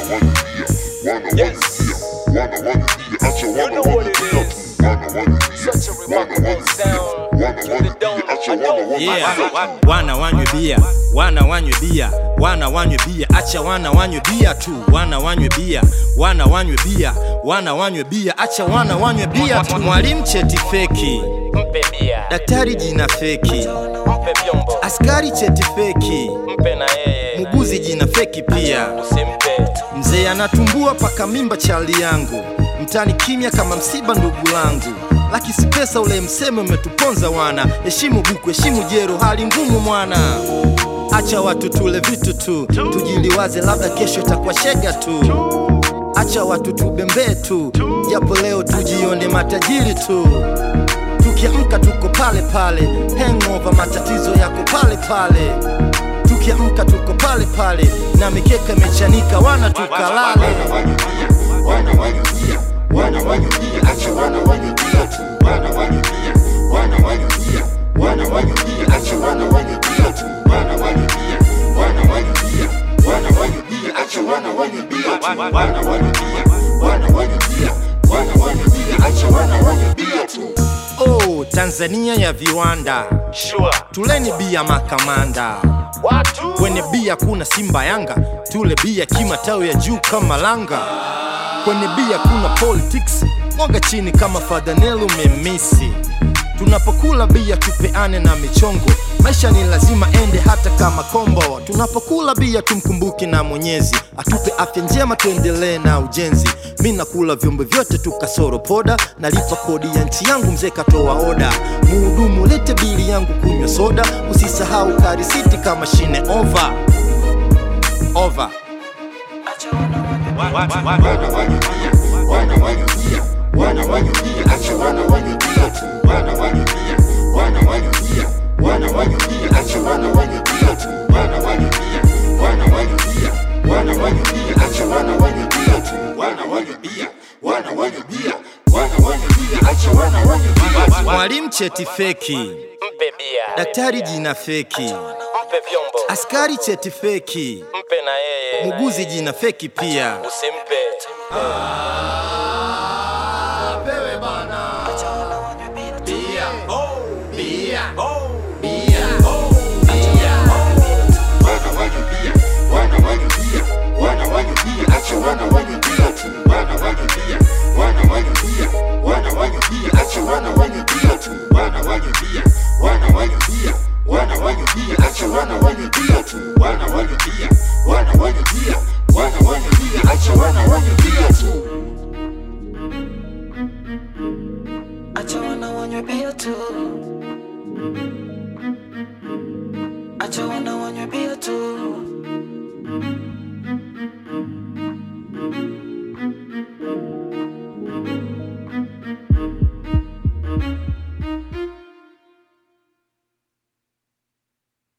You know what it is. Such a remarkable sound to the dome. I know Yeah, wana wanywe bia, wana wanywe bia, wana wanywe bia, acha wana wanywe bia tu, wana wanywe bia, wana wanywe bia, wana wanywe bia, acha wana wanywe bia tu. Mwalimu cheti feki, Mpe bia, daktari jina feki, mpe vyombo, askari cheti feki, mpe na yeye, muguzi jina feki pia. usimpe. Mzee anatumbua paka mimba chali yangu, mtani kimya kama msiba ndugu langu. Laki si pesa ule mseme umetuponza wana, heshimu buku, heshimu jero, hali ngumu mwana. Acha watu tule vitu tu, tujiliwaze, labda kesho itakuwa shega tu. Acha watu tubembee tu, japo leo tujione matajiri tu. Tukiamka tuko pale pale, hangover matatizo yako pale pale. Tukiamka tuko pale pale, na mikeka imechanika, wana tukalale. Oh, Tanzania ya viwanda, Sure. tuleni bia makamanda. Watu Kwenye bia kuna Simba Yanga, tule bia kimatawi ya juu kama langa. Kwenye bia kuna politics, mwaga chini kama Fadanelu memisi. Tunapokula bia tupeane na michongo, maisha ni lazima ende hata kama kombo. Tunapokula bia tumkumbuke na Mwenyezi, atupe afya njema, tuendelee na ujenzi. Mi nakula vyombo vyote tu kasoro poda, nalipa kodi ya nchi yangu, mzee katoa oda. Muhudumu lete bili yangu, kunywa soda, usisahau karisiti kama shine over over. Mwalimu cheti feki, mpe bia, daktari jina feki, mpe vyombo, askari cheti feki, mpe na yeye, muguzi jina feki pia. usimpe. Acha wana wanywe bia tu